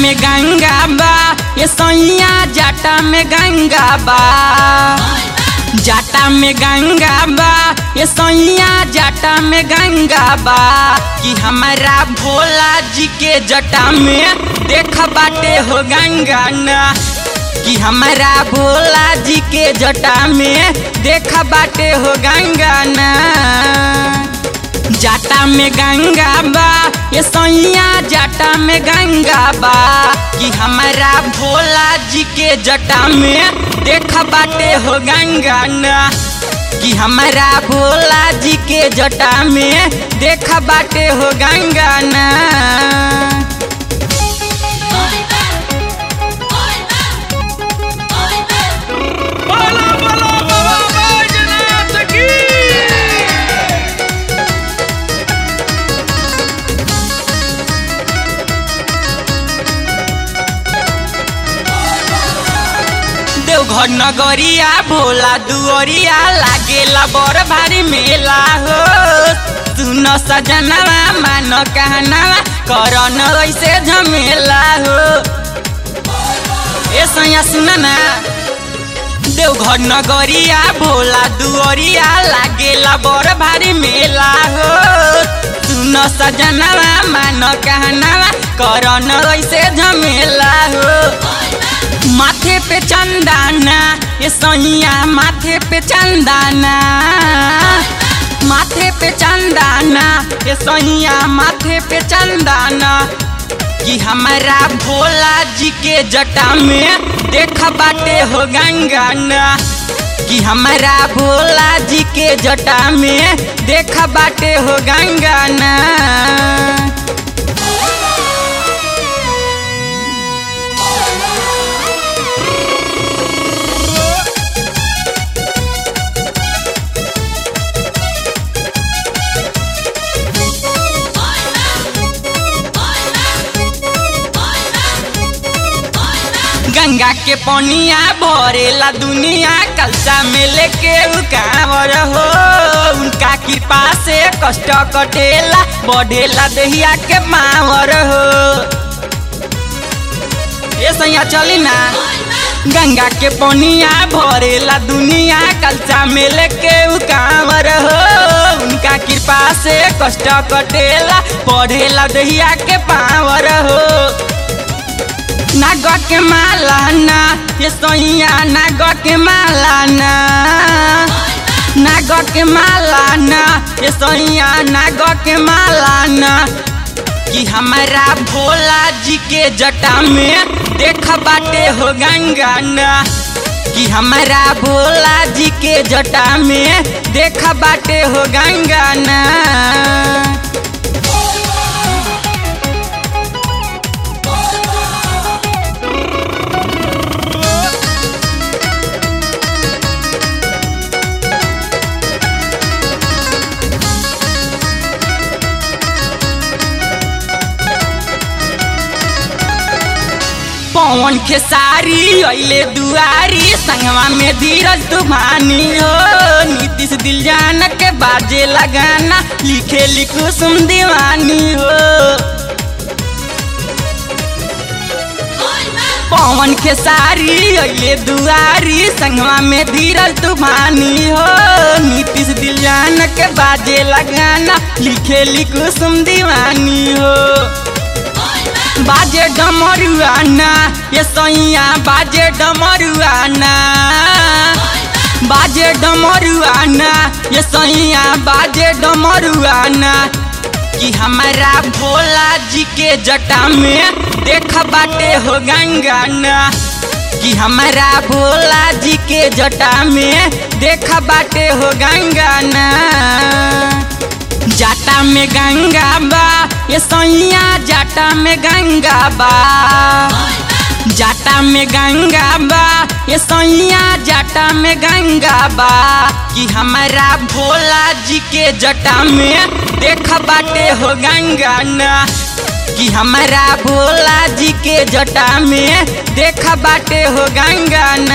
में गंगा बा ये सैया जाटा में गंगा बा जाटा में गंगा बा ये सैया जाटा में गंगा बा कि हमारा भोला जी के जटा में देख बाटे हो गंगा ना कि हमारा भोला जी के जटा में देख बाटे हो गंगा ना जाटा में गंगा बा ये सैया जाटा में गंगा बा कि हमारा भोला जी के जटा में देख बाटे हो गंगा ना कि हमारा भोला जी के जटा में देख बाटे हो गंगा ना बोलो बोलो बाबा बैजनाथ की देवघर नगरिया भोला दुअरिया लागेला बड़ भारी मेला हो सुन सजनवा मान कहनावा करन ऐसे झमेला हो ए सैया सुन ना देवघर नगरिया भोला दुअरिया लागेला बड़ भारी मेला हो सुन सजनवा मान कहनावा करन ऐसे झमेला हो माथे पे चंदाना ये सैया माथे पे चंदाना माथे पे चंदाना ये सैया माथे पे चंदाना कि हमारा भोला जी के जटा में देख बाटे हो गंगा ना कि हमारा भोला जी के जटा में देख बाटे हो गंगा ना गंगा के पनिया भरेला दुनिया कलसा में लेके उकावर हो उनका कृपा से कष्ट कटेला बढ़ेला दहिया के मावर हो ये सैया चली ना गंगा के पनिया भरेला दुनिया कलसा में लेके उकावर हो उनका कृपा से कष्ट कटेला बढ़ेला दहिया के पावर हो नाग के माला ना ये सोइया नाग के माला ना नाग के माला ना ये सोइया नाग के माला ना कि हमारा भोला जी के जटा में देख बाटे हो गंगा ना कि हमारा भोला जी के जटा में देख बाटे हो गंगा ना पवन खेसारी अइले दुआरी संगवा में धीरज तूफानी हो नीतीश दिल जान के बाजे लगाना लिखे लिखो सुम दीवानी हो पवन खेसारी अइले दुआरी संगवा में धीरज तूफानी हो नीतीश दिल जान के बाजे लगाना लिखे लिखो सुम दीवानी हो बाजे डमरुआना ये सैया बाजे डमरुआना बाजे डमरुआना ये सैया बाजे डमरुआना कि हमारा भोला जी के जटा में देख बाटे हो गंगा ना कि हमारा भोला जी के जटा में देख बाटे हो गंगा ना जाटा में गंगा बा ये सैया जाटा में गंगा बा जाटा में गंगा बा ये सैया जाटा में गंगा बा कि हमारा भोला जी के जटा में देख बाटे हो गंगा ना कि हमारा भोला जी के जटा में देख बाटे हो गंगा ना